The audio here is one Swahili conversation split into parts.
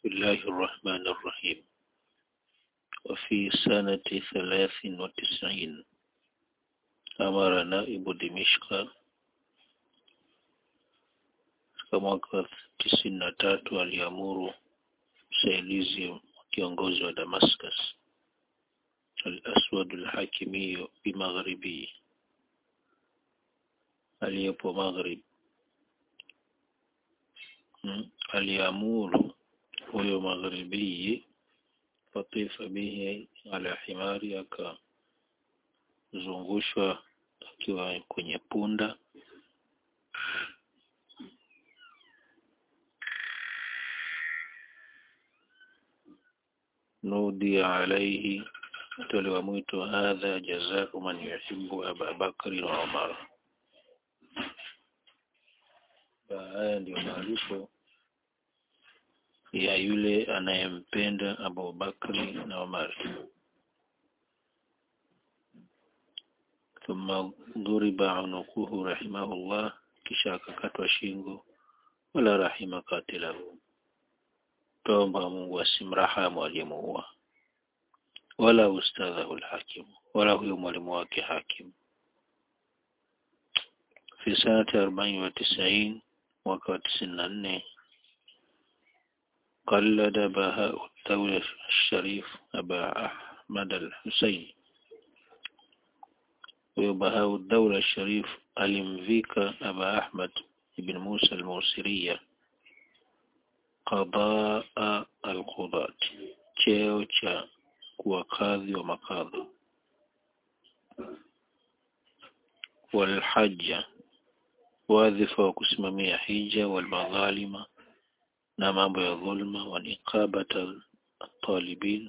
بسم الله الرحمن الرحيم وفي سنة ثلاث وتسعين أمر نائب دمشق katika mwaka wa tisini na tatu aliamuru msaidizi wa kiongozi wa Damascus al-Aswad al-Hakimi bimaghribi aliyepo Maghrib hmm. aliamuru huyo magharibi fatifa bihi ala himari akazungushwa akiwa kwenye punda nudi alaihi tolewa mwito hadha jazau man yuhibbu Aba Bakri wa Umar. Haya ndio malipo ya yule anayempenda Abu Bakri na Umar. Thumma dhuriba unuquhu rahimahullah, kisha akakatwa shingo. Wala rahima katilahu, tomba Mungu asimrahamu aliyemuua wala ustadhahu alhakim wala huyo mwalimu wake hakim fi sanati arobaini wa tisaini mwaka wa tisini na nne قلد بهاء الدولة الشريف أبا أحمد الحسين وبهاء الدولة الشريف ألمفيك أبا أحمد بن موسى الموسرية قضاء القضاة cheo cha kuwa kadhi wa makadhi walhaja wadhifa wa kusimamia hija walmadhalima na mambo ya dhulma wa niqabata talibin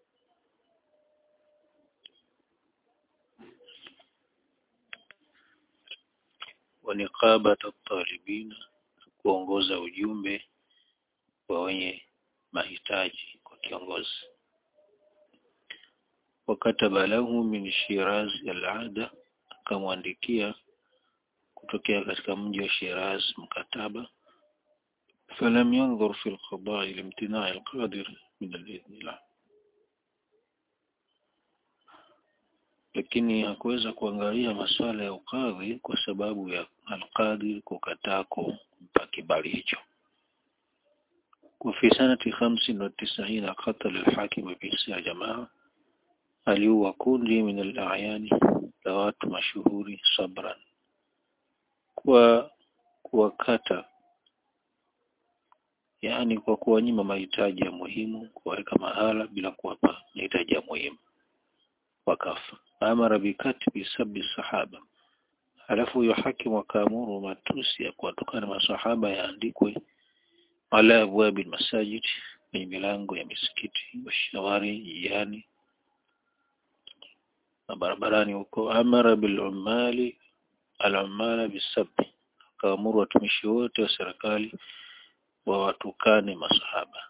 wa niqabata talibin kuongoza ujumbe wa wenye mahitaji kwa kiongozi wakataba lahu min Shiraz al-ada, akamwandikia kutokea katika mji wa Shiraz mkataba. Falam yanzur fi al-qada'i limtina'i al-qadir min al-idhn lah, lakini hakuweza kuangalia masuala ya ukadhi kwa sababu ya al-qadir kukataa kumpa kibali hicho. وفي سنة خمس وتسعين قتل الحاكم بيسع جماعة aliua kundi min al-a'yani la watu mashuhuri sabran kwa kuwakata yani kwa kuwanyima mahitaji ya muhimu kuwaweka mahala bila kuwapa mahitaji ya muhimu wakafa amara bikatbi sabi sahaba halafu huyo hakimu akaamuru matusi ya kuwatukana masahaba yaandikwe ala abwabi masajid kwenye milango ya misikiti washawari jiani na barabarani huko amara bil umali al umala bisabi akaamuru watumishi wote wa serikali wawatukane masahaba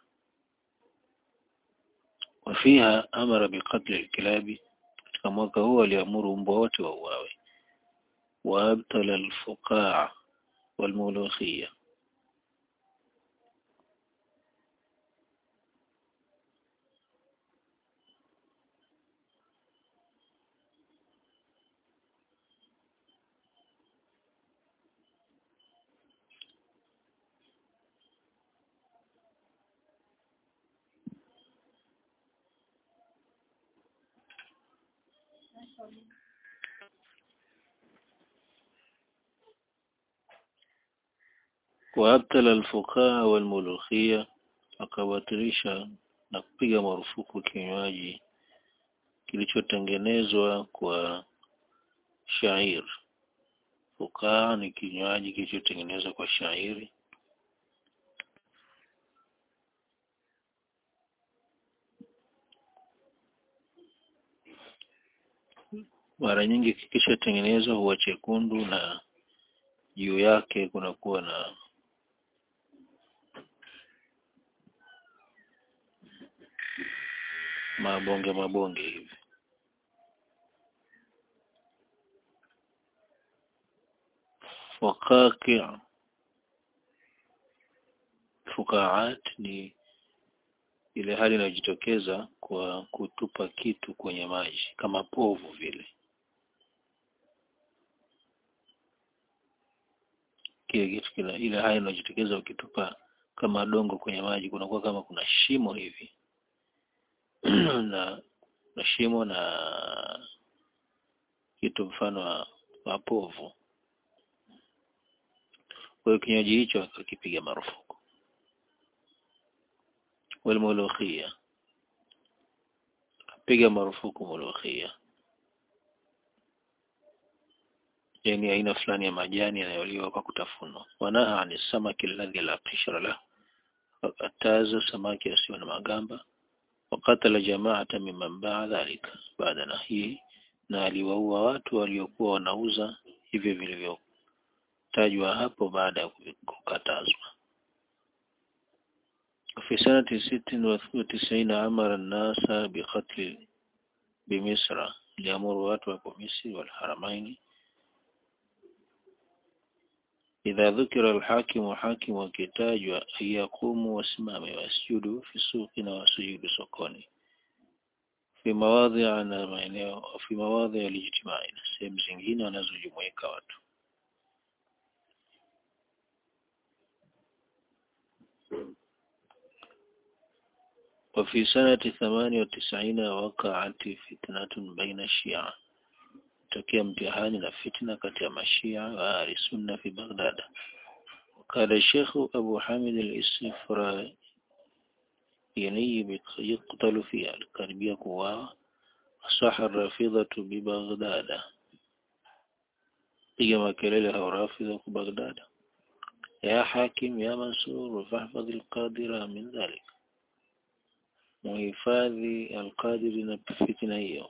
wafiha amara biqatli alkilabi katika mwaka huu aliamuru mbwa wote wauawe waabtala alfuqaa walmulukhia waabtala alfuqaa walmulukhia akawatirisha na kupiga marufuku kinywaji kilichotengenezwa kwa shair fukaa ni kinywaji kilichotengenezwa kwa shairi mara nyingi kikishatengenezwa huwa chekundu na juu yake kunakuwa na mabonge mabonge hivi wakaki fukaat ni ile hali inayojitokeza kwa kutupa kitu kwenye maji kama povu vile kile kitu kile ile hali inayojitokeza ukitupa kama dongo kwenye maji kunakuwa kama kuna shimo hivi na na shimo na kitu mfano wa, wa povu kwa hiyo kinywaji hicho akakipiga marufuku walmulukhia piga marufuku mulukhia yani aina fulani ya majani yanayoliwa kwa kutafunwa wanaha ani samaki alladhi la qishra la wakataza samaki asiyo na magamba wakatala jamaata mimman baa dhalika baada na hii na aliwaua watu waliokuwa wanauza hivyo vilivyotajwa hapo baada ya kukatazwa في سنة ست وتسعين أمر الناس بقتل بمصر ليأمر watu مصر والحرمين إذا ذكر الحاكم حاكم وكتاج أن يقوموا واسماموا واسجدوا في سوقنا وسجدوا سوقوني في مواضع na maeneo في مواضع الاجتماع sehemu zingine wanazojumuika watu وفي سنة ثمانية وتسعين وقعت فتنة بين الشيعة tokea mtihani na fitna kati ya mashia wa ahli sunna fi Baghdad وقال الشيخ أبو حامد الإسفرايني يقتل فيها الكربية قواه صح الرافضة ببغداد piga makelele hao rafidha kwa Baghdad ya hakim ya mansur fahfadh alqadira min dhalik muhifadhi alqadiri na fitna hiyo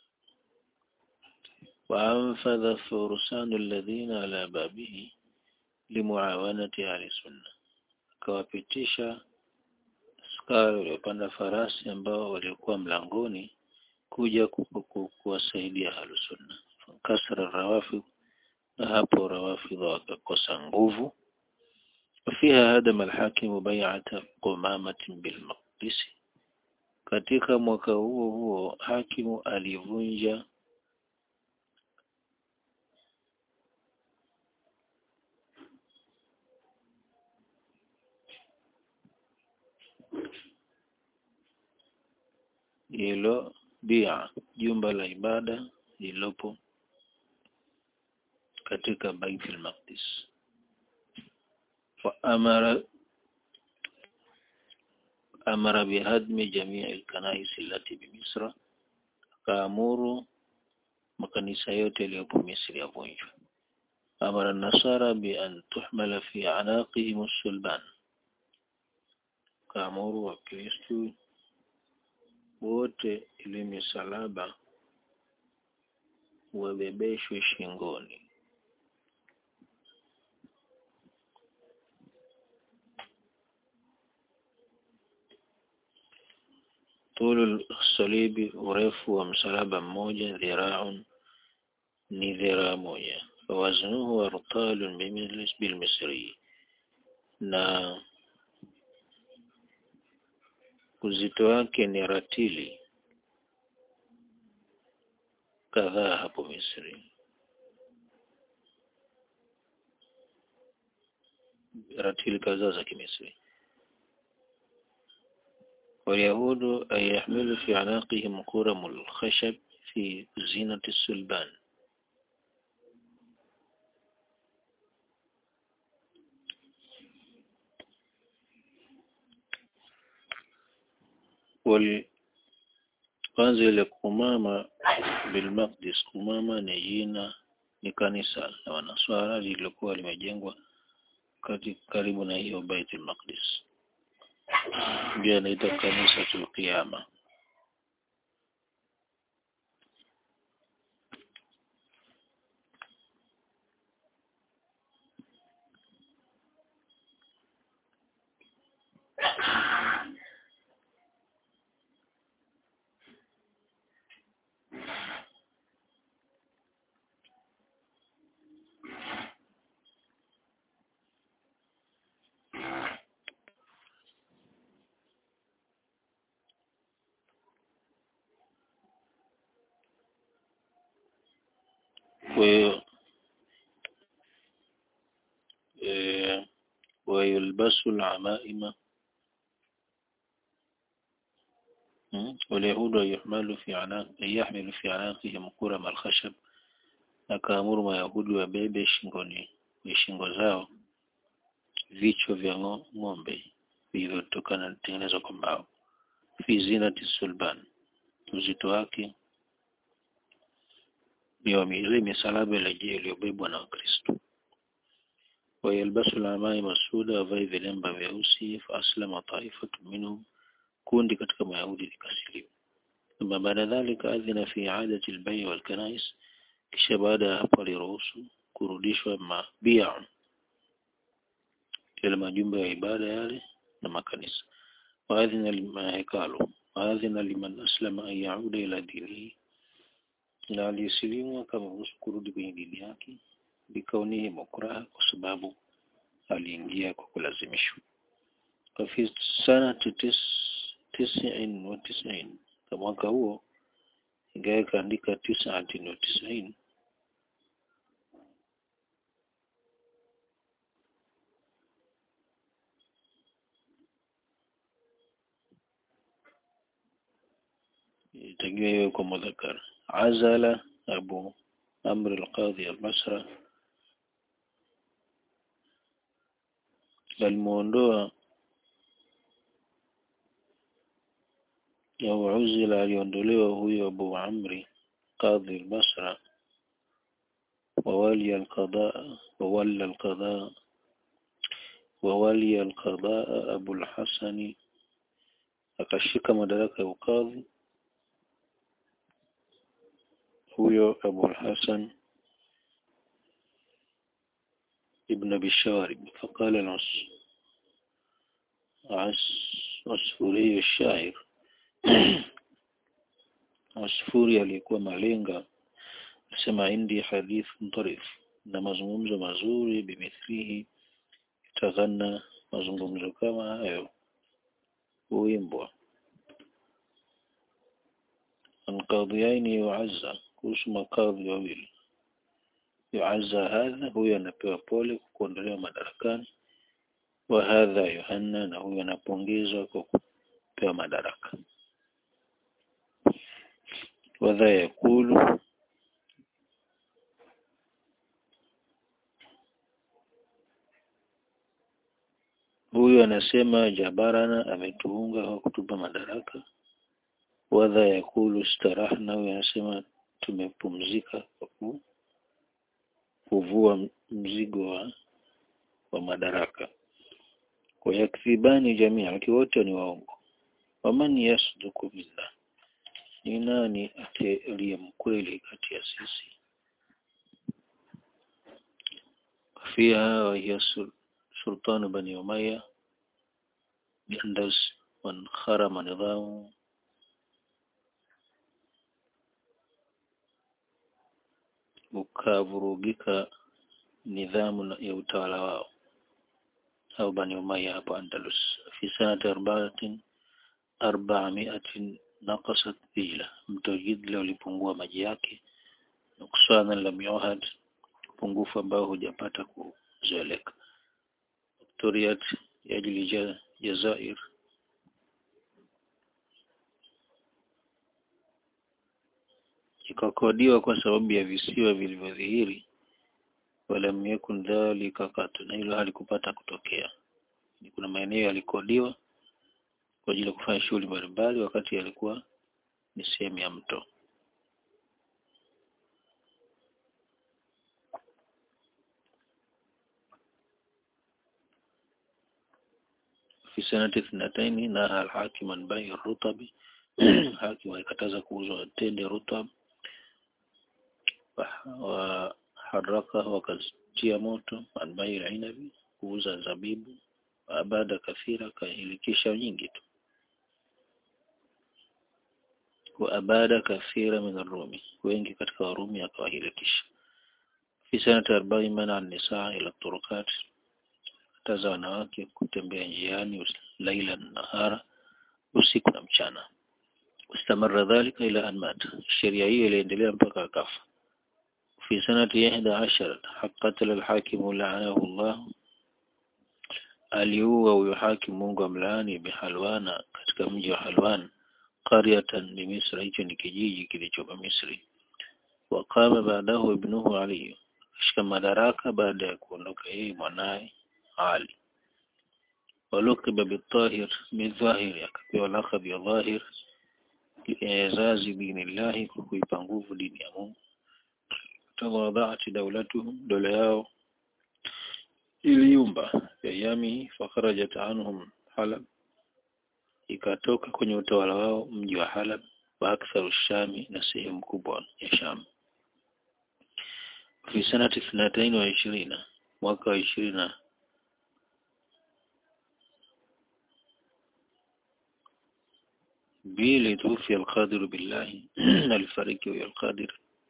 وأنفذ فرسان الذين على بابه لمعاونة أهل السنة akawapitisha askari waliopanda farasi ambao walikuwa mlangoni kuja kuwasaidia ahlusunna kasra rawafid na hapo rawafid wakakosa nguvu وفيها هدم الحاكم بيعة قمامة بالمقدس katika mwaka huo huo hakimu alivunja hilo bia jumba la ibada lililopo katika Baitul Maqdis wa amara amara bihadmi jamii alkanais allati bimisra akaamuru makanisa yote yaliyopo Misri yavunjwe amara nasara bi an tuhmala fi anaqihim as-sulban kaamuru wakristu wote ili misalaba wabebeshwe shingoni طول الصليب urefu wa msalaba mmoja dhiraun ni dhiraa moja waznuhu artalun bilmisri na uzito wake ni ratili kadhaa hapo Misri. Ratili kadhaa za Kimisri. واليهود أن يحملوا في عناقهم كرم الخشب في زينة السلبان wal kwanza ile kumama bilmaqdis kumama ni jina ni kanisa la wanaswara lililokuwa limejengwa kati karibu na hiyo Baitul Maqdis ndio inaitwa kanisa tulqiyama kwa hiyo eh, ويلبس العمائم م? واليهود يحمل في عناق يحمل في عناقهم كرم الخشب akaamuru mayahudi wabebe shingoni shingo zao vichwa vya ng'o- ng'ombe vilivyotokana tengenezwa kwa mbao fi zinati sulban uzito wake ni wa ile misalaba ile iliyobebwa na Wakristo wayalbasu lamai masuda wavae vilemba vyeusi faaslama taifatu minhum kundi katika mayahudi likasilimu thumma baada dhalika adhina fi adati albai walkanais kisha baada ya hapo aliruhusu kurudishwa mabia yale majumba ya ibada yale na makanisa waadhina limahekalu waadhina liman aslama an yauda ila dinihi na aliyesilimu akaruhusu kurudi kwenye dini yake bikaunihi mukraha kwa sababu aliingia kwa kulazimishwa وفي سنة تس تسع وتسعين kwa mwaka huo ingawa ikaandika tisatin wa tisaini itakiwa iwe kwa mudhakara azala abu amr alqadhi albasra alimuondoa au uzila aliondolewa huyo abu amri qadhi albasra وولي القضاء وولى القضاء وولي القضاء أبو الحسن akashika madaraka ya ukadhi huyo Abu al-Hasan ibn Abi Sharib فقال العص عس عصفوري الشاعر عصفوري aliyekuwa malenga asema indi hadith tarif na mazungumzo mazuri bimithlihi itaghanna mazungumzo kama hayo huimbwa anqadhiyaini yuazza kuhusu makadhi wawili yuazza hadha huyo anapewa pole kwa kuondolewa madarakani wa hadha yuhanna na huyo anapongezwa kwa kupewa madaraka wadha yakulu huyu anasema jabarana ametuunga kwa kutupa madaraka wadha yakulu starahna huyu anasema tumepumzika kwa ku- kuvua mzigo wa, wa madaraka wayakdhibani jamia wakiwa wote ni waongo waman yasduku billah ni nani aliye mkweli kati ya sisi fiha wahiya sul- sultanu bani umaya biandals wankharama nidhamu ukavurugika nidhamu na- ya utawala wao au bani umaya hapo andalus fi sanati arbaatin arbamiatin naqasat dhila mto jidla ulipungua maji yake nuksana lam yuhad upungufu ambao hujapata kuzoeleka Victoriat yajli ja- Jazair ikakodiwa kwa sababu ya visiwa vilivyodhihiri walam yakun dhalika katu na hilo halikupata kutokea Ni kuna maeneo yalikodiwa kwa ajili ya kufanya shughuli mbalimbali wakati yalikuwa ni sehemu ya mto في سنة اثنتين نهى الحاكم عن بيع الرطب حاكم alikataza kuuzwa tende rutab waharaka wakatia moto an bai inabi kuuza zabibu abada kathira kahilikisha nyingi tu wa abada kathira min arumi wengi katika warumi akawahilikisha fi sanati arba'i mana an-nisaa ila turukat kataza wanawake kutembea njiani us- laila na nahara usiku na mchana استمر ذلك إلى أن مات الشريعة iliendelea mpaka akafa في سنة إحدى عشر قتل الحاكم لعنه الله aliua huyo hakim Mungu amlaani bihalwana katika mji wa Halwan qaryatan bi Misri hicho ni kijiji kilichopo Misri waqama baadahu ibnuhu Ali kashika madaraka baada ya kuondoka yeye mwanaye Ali walukiba bitahir bidhahiri akapewa lakabi ya dhahir liizazi dinillahi kwa kuipa nguvu dini ya Mungu tawadhaati daulatuhum dola yao iliyumba yami fakharajat anhum Halab ikatoka kwenye utawala wao mji wa Halab wa aktharu shami na sehemu kubwa ya Sham fi sanati thnatain wa ishirina mwaka wa ishirina mbili tufi alqadir billahi alifariki huyo alqadir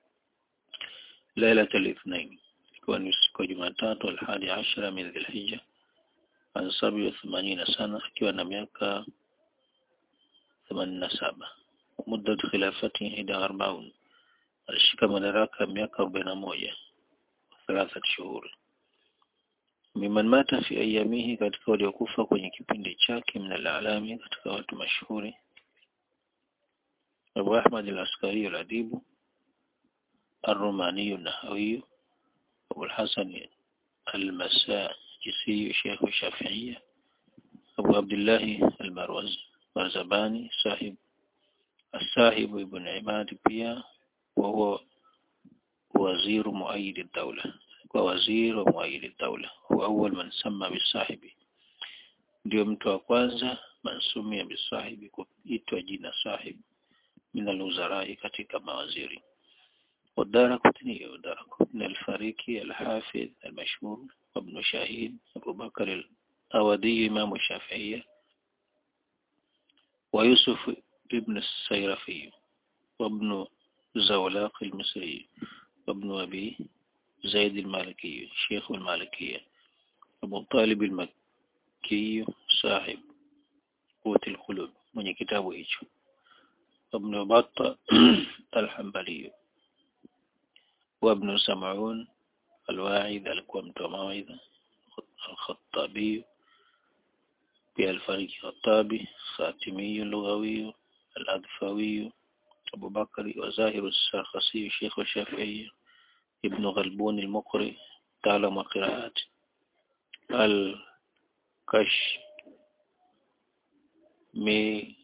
ليلة الاثنين ikiwa ni siku ya Jumatatu alhadi ashara min Dhulhijja an sabi wa themanina sana akiwa na miaka themanini na saba muddat khilafati ida arbaun alishika madaraka miaka arobaini na moja thalathat shuhuri miman mata fi ayamihi katika waliokufa kwenye kipindi chake min alalami katika watu mashuhuri Abu Ahmad al-Askari al-Adibu الروماني النحوي أبو الحسن المساجسي شيخ الشافعية أبو عبد الله المروز مرزباني صاحب الصاحب ابن عماد بيا وهو وزير مؤيد الدولة ووزير ومؤيد الدولة هو أول من سمى بالصاحب ndio mtu wa kwanza mansumia bisahibi kuitwa jina sahib min alwuzarai katika mawaziri والدار قطني ودار قطني الفاريكي الحافظ المشهور وابن شاهين أبو بكر الأودي إمام الشافعية ويوسف ابن السيرفي وابن زولاق المصري وابن أبي زيد المالكي شيخ المالكية أبو طالب المكي صاحب قوة القلوب من كتابه هيجو وابن بطة الحنبلي وابن سمعون الواعظ alikuwa mtu wa mawaidha الخطابي pia alifariki Khatabi Khatimi lughawi al-Adfawi Abu Bakari wa Zahir al-Sarkhasi Sheikh al-Shafi'i Ibn Ghalbun al-Muqri تعلم قراءات الكش مي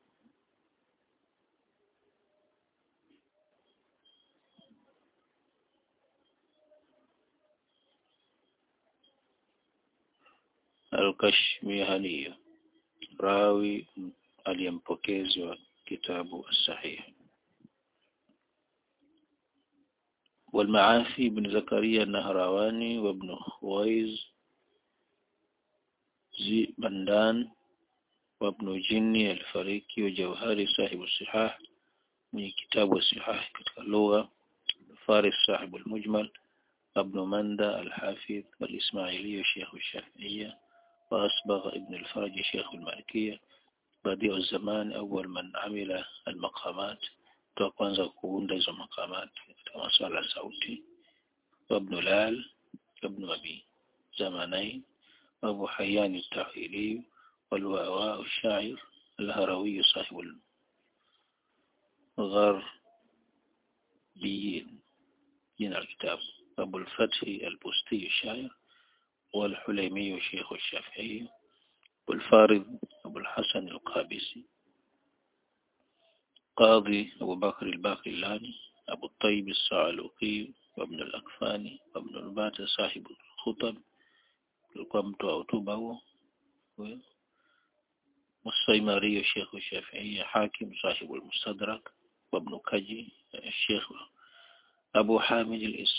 الكشميهنية راوي aliyempokezi wa kitabu sahih والمعافي بن زكريا النهرواني وابن خويز زي بندان وابن جني الفريقي وجوهري صاحب الصحاح من كتاب الصحاح كتاب اللغة فارس صاحب المجمل ابن مندى الحافظ والإسماعيلي شيخ الشافعية وأصبغ ابن الفرج شيخ المالكية بديع الزمان أول من عمل المقامات وكwanza kuunda hizo makamat katika masuala ya sauti وابن لال ابن أبي زمانين وأبو حيان التعهيلي والواواء الشاعر الهروي صاحب الغربيين من الكتاب أبو الفتح البستي الشاعر والحليمي شيخ الشافعي والفارض أبو الحسن القابسي قاضي أبو بكر الباقلاني أبو الطيب الصعلوقي وابن الأكفاني وابن البات صاحب الخطب القمت أوتوبه والصيماري شيخ الشافعي حاكم صاحب المستدرك وابن كجي الشيخ أبو حامد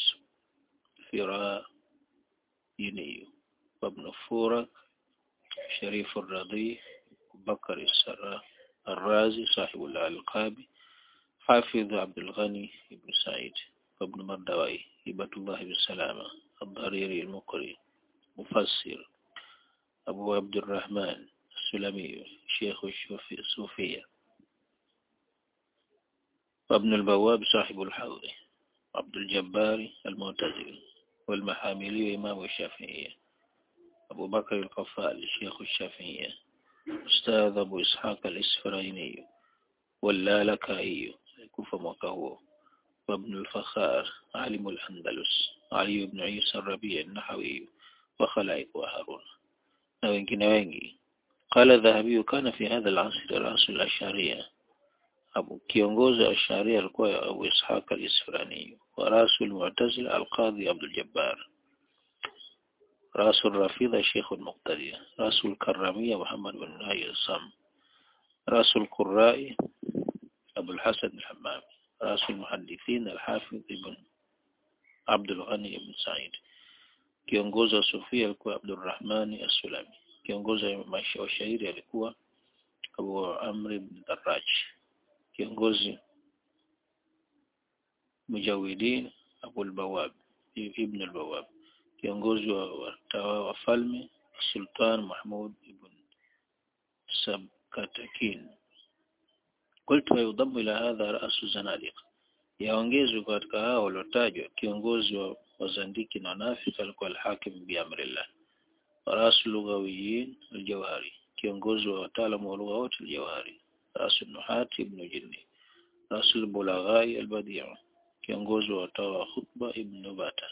الإسفرايني وابن فورك شريف الرضي بكر السراء الرازي صاحب الألقاب حافظ عبد الغني بن سعيد وابن مردوي هبة الله بن سلامة الضريري المقري مفسر أبو عبد الرحمن السلمي شيخ الصوفية وابن البواب صاحب الحوض عبد الجبار المعتزلي والمحاملي إمام الشافعية أبو بكر القفال شيخ الشافعية أستاذ أبو إسحاق الإسفرايني واللالكائي كوفة mwaka وابن الفخار عالم الأندلس علي بن عيسى الربيع النحوي وخلائق وهارون na wengine wengi قال الذهبي كان في هذا العصر رأس الأشعرية أبو kiongozi wa Asharia alikuwa Abu Ishaq al-Isfirani wa rasu al-Mu'tazila al-Qadhi Abdul Jabbar rasu al-Rafidha Sheikh al-Muqtadi rasu al-Karramiyya Muhammad bin Nahi al-Sam rasu al-Qurra'i Abu al-Hasan al-Hammam rasu al-Muhaddithin al-Hafiz ibn Abdul Ghani ibn Sa'id kiongozi wa Sufia alikuwa Abdul Rahman as-Sulami kiongozi wa shairi alikuwa Abu Amr ibn Darraj kiongozi Mujawidin Abu al-Bawab ibn al-Bawab kiongozi wa watawa wafalme Sultan Mahmud ibn Sabkatakin قلت ويضم إلى هذا رأس الزنادقة yaongezwe katika hao waliotajwa kiongozi wa wazandiki na wanafiki alikuwa al-Hakim bi amrillah rasul lughawiyin al-Jawhari kiongozi wa wataalamu wa lugha wote al-Jawhari rasul nuhati ibn Jinni rasul bulaghai al-Badi' kiongozi wa watawa wa khutba ibn Bata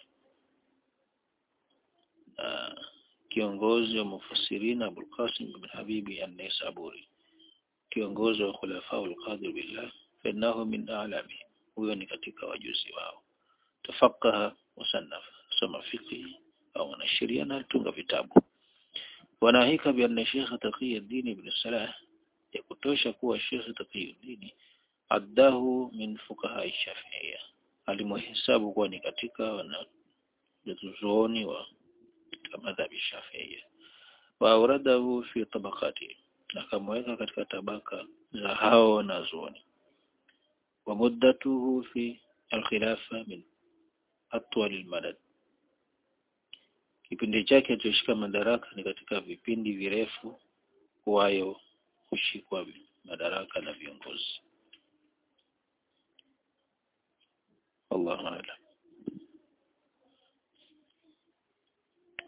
kiongozi wa mufassirin Abul Qasim ibn Habibi an-Naisaburi kiongozi wa khulafa al-Qadir billah فإنه من أعلامهم huyo ni katika wajuzi wao tafakaha musannaf soma fiqh au anashiria na tunga vitabu wanahika bi anna Sheikh Taqiyuddin ibn Salah ya kutosha kuwa Sheikh Taqiyuddin addahu min fuqaha Shafi'iyya alimuhesabu kuwa ni katika wanazuoni wa madhhabi Shafi'iyya wa auradahu fi tabaqati akamweka katika tabaka za hao wanazuoni ومدته في الخلافة من أطول المدد kipindi chake alichoshika madaraka ni katika vipindi virefu kuwayo kushikwa madaraka na viongozi Allahu a'lam